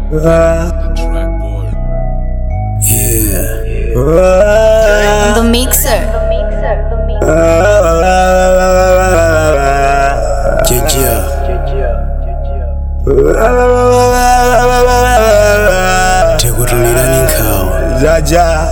The mixer. tekutulirani nkhawa jaja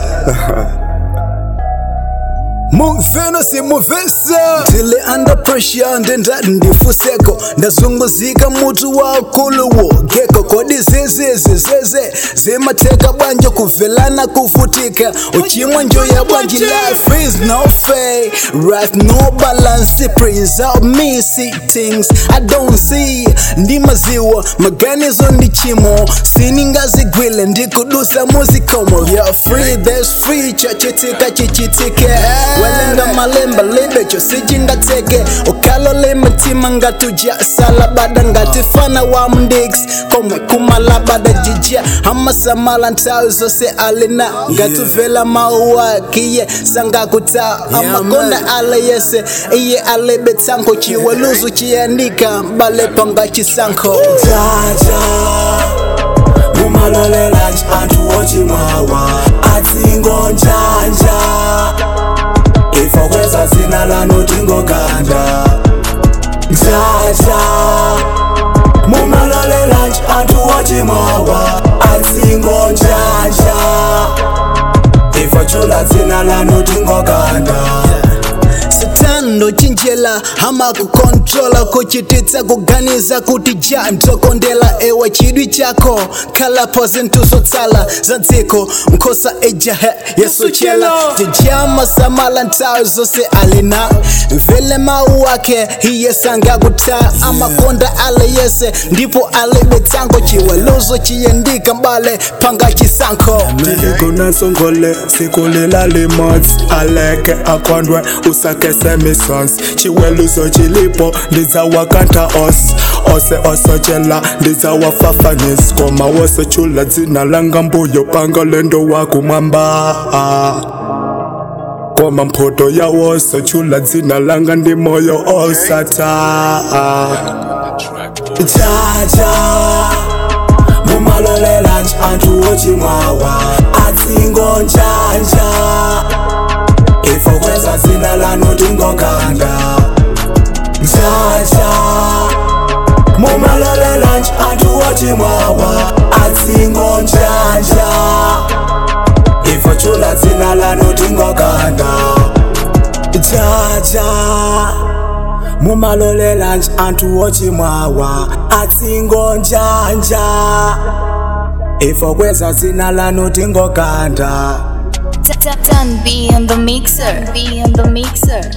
mumveno simumvesa tili under pressure ndendati ndifuseko ndazunguzika mutu wakuluwo geko kodi zizizi zeze zimatheka bwanje kuvelana kuvutika uchimwa njoya bwanji life is no fair right no balance praise out me see things i don't see ndimaziwa maganizo ndi chimo siningazigwile ndikudusa muzikomo you're free there's free chachitika chichitike walenga malemba libecho sijingateke ukhalole mitima ngatuja salabada ngatifana wa mndix komwe kumalabada jija amasamala nthawi zose alina ngatuvela mauwa kiye sangakuta amakonda ale yese iye alebe tsanko chiweluzu chiyandika bale panga chisankho jaja mumalolelanji anthu ochimwawa atsingonjanja ifo kweza zina lanu tingoganda jaja mumalolelanji anthu ochimwawa atsingonjanja ifo chula zina lanu tingoganda satando chinjela hama kukontrola kuchititsa kuganiza kuti ja ntokondela ewa chidwi chako khalapo zinthu zotsala za dziko nkhosa ejahe yesochela tijama samala nthawi zonse alina mvele mawu ake iye sangakuta amakonda ale yese ndipo alibe tsango chiweluzo chiyendika mbale panga chisankho ndikunasongole sikulela limot aleke akondwe usakese misons chiweluzo chilipo ndizawakanta os ose osochela ndizawafafanis koma wosechula dzina langa mbuyo panga lendo wakumwamba koma mphoto yawosochula dzina langa ndi moyo osata jaja mumalolelanji anthu ochimwawa atsingonjanja ifo kweza zina lanu tingoganda jaja mumalolelanji anthu ochimwawa atsingonjanja ifo chula zina lanu tingoganda jaja mumalolelanji anthu ochimwawa atsingonjanja ifo kweza zina lanu tingoganda Tan B on the mixer. B on the mixer.